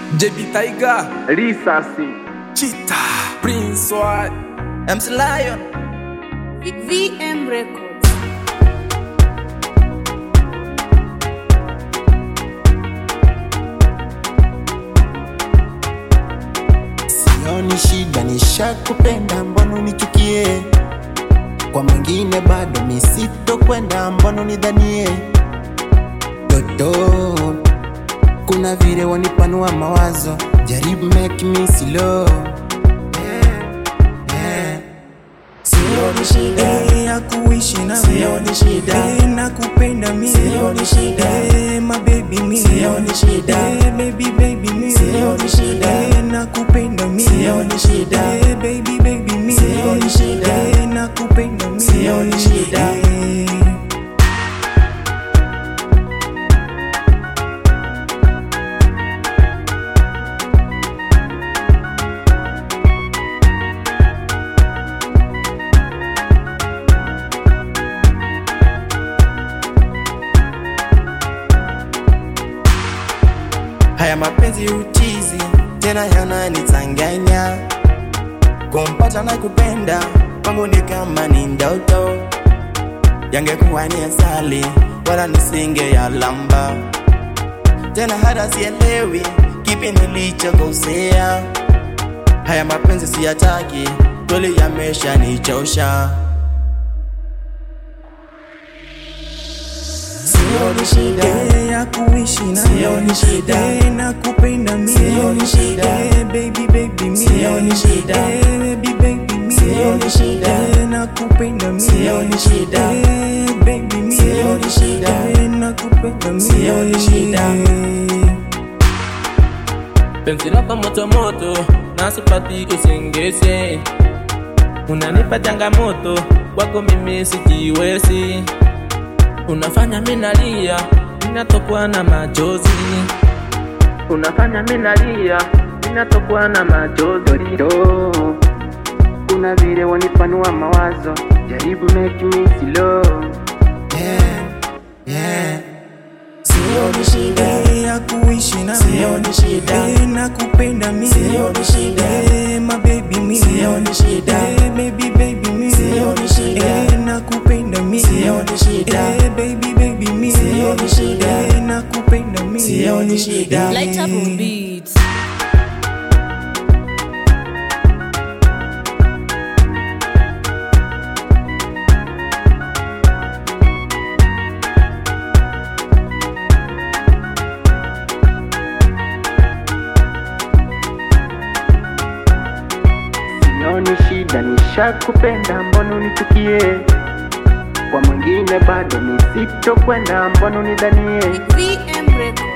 JB Tiger, risasi Cheetah, Prince White, MC Lion. VM Records. Sioni shida, nishakupenda, mbona unichukie? Kwa mwingine bado misitokwenda, mbona unidhanie? Dodo, kuna vile wanipanua mawazo, jaribu make me slow. Yeah, yeah. Sioni shida ya kuishi na Sioni shida. Eh, nakupenda mimi Sioni shida. Eh, my baby mimi Sioni shida. Eh, baby baby mimi Sioni shida. Eh, nakupenda mimi Sioni shida. Eh, baby baby mimi Sioni shida. Eh, nakupenda mimi Sioni shida. Eh, Haya mapenzi utizi tena yananitanganya, kumpata na kupenda kwangu ni kama ni ndoto, yangekuwa ni asali wala nisinge ya lamba tena, hata sielewi kipi nilichokosea. Haya mapenzi siyataki, kweli yameshanichosha. Sioni shida. Eh, ya kuishi na Sioni shida. Eh, nakupenda mimi Sioni shida. Eh, baby baby mimi Sioni shida. Eh, baby baby mimi Sioni shida. Eh, nakupenda mimi Sioni shida. Eh, baby mimi Sioni shida. Eh, nakupenda mimi Sioni shida. Penzi lako moto moto, nasipati usingesi. Unanipa changamoto, kwako mimi sijiwezi. Unafanya mimi nalia, ninatokwa na machozi. Unafanya mimi nalia, ninatokwa na machozi. do kuna vile wanipanua mawazo jaribu make me slow Yeah, yeah. Sioni shida. Eh, ya kuishi na Sioni shida. Eh, nakupenda mimi Sioni shida. Eh, my baby mimi Sioni shida. Eh, baby baby mimi Sioni shida. Eh, nakupenda mimi Sioni shida. Eh, baby baby mimi Sioni shida. Eh, nakupenda mimi Sioni shida. Light up on beats. sioni shida nishakupenda mbona unichukie kwa mwingine bado nisitokwenda mbona unidhanie VM Records.